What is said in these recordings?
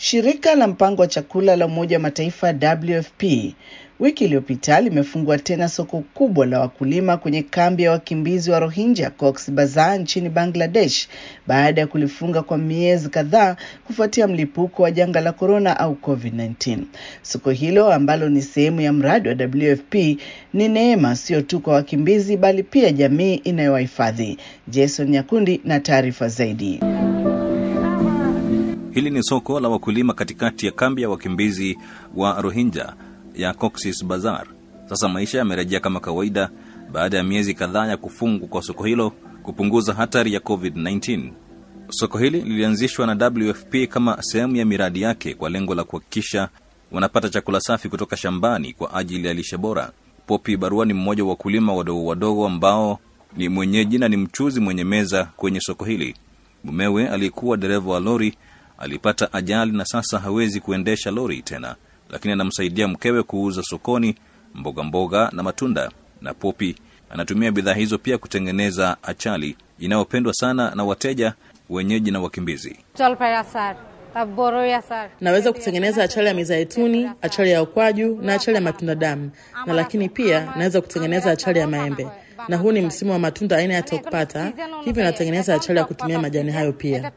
Shirika la mpango wa chakula la Umoja wa Mataifa WFP wiki iliyopita limefungua tena soko kubwa la wakulima kwenye kambi ya wakimbizi wa Rohingya Cox Bazar nchini Bangladesh baada ya kulifunga kwa miezi kadhaa kufuatia mlipuko wa janga la korona au COVID-19. Soko hilo ambalo ni sehemu ya mradi wa WFP ni neema sio tu kwa wakimbizi bali pia jamii inayowahifadhi. Jason Nyakundi na taarifa zaidi. Hili ni soko la wakulima katikati ya kambi ya wakimbizi wa Rohingya ya Cox's Bazar. Sasa maisha yamerejea kama kawaida baada ya miezi kadhaa ya kufungwa kwa soko hilo kupunguza hatari ya COVID-19. Soko hili lilianzishwa na WFP kama sehemu ya miradi yake kwa lengo la kuhakikisha wanapata chakula safi kutoka shambani kwa ajili ya lishe bora. Popi Barua ni mmoja wa wakulima wadogo wadogo ambao ni mwenyeji na ni mchuzi mwenye meza kwenye soko hili. Mumewe aliyekuwa dereva wa lori alipata ajali na sasa hawezi kuendesha lori tena, lakini anamsaidia mkewe kuuza sokoni mboga mboga na matunda. Na Popi anatumia bidhaa hizo pia kutengeneza achali inayopendwa sana na wateja wenyeji na wakimbizi. Naweza kutengeneza achari ya mizaituni, achari ya ukwaju na achari ya matunda damu, na lakini pia naweza kutengeneza achari ya maembe, na huu ni msimu wa matunda aina ya tokpata, hivyo natengeneza achari ya kutumia majani hayo pia.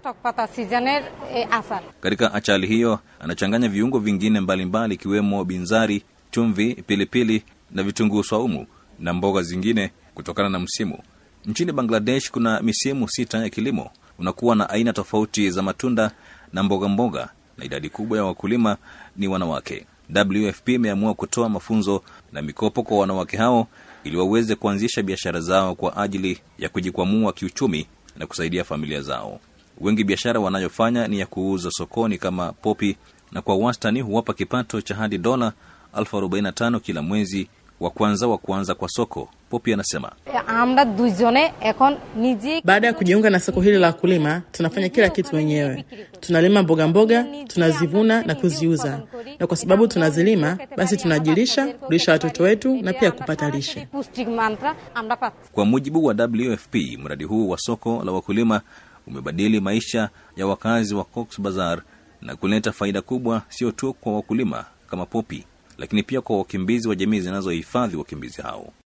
Katika achali hiyo anachanganya viungo vingine mbalimbali ikiwemo mbali, binzari, chumvi, pilipili na vitunguu swaumu na mboga zingine kutokana na msimu. Nchini Bangladesh kuna misimu sita ya kilimo, unakuwa na aina tofauti za matunda na mboga mboga, na idadi kubwa ya wakulima ni wanawake. WFP imeamua kutoa mafunzo na mikopo kwa wanawake hao ili waweze kuanzisha biashara zao kwa ajili ya kujikwamua kiuchumi na kusaidia familia zao. Wengi biashara wanayofanya ni ya kuuza sokoni kama Popi, na kwa wastani huwapa kipato cha hadi dola elfu arobaini na tano kila mwezi wa kwanza wa kuanza kwa soko. Popi anasema baada ya kujiunga na soko hili la wakulima, tunafanya kila kitu wenyewe. Tunalima mboga mboga, tunazivuna na kuziuza, na kwa sababu tunazilima, basi tunajilisha, kulisha watoto wetu na pia kupata lishe. Kwa mujibu wa WFP, mradi huu wa soko la wakulima umebadili maisha ya wakazi wa Cox Bazar na kuleta faida kubwa, sio tu kwa wakulima kama Popi, lakini pia kwa wakimbizi wa jamii zinazohifadhi wakimbizi hao.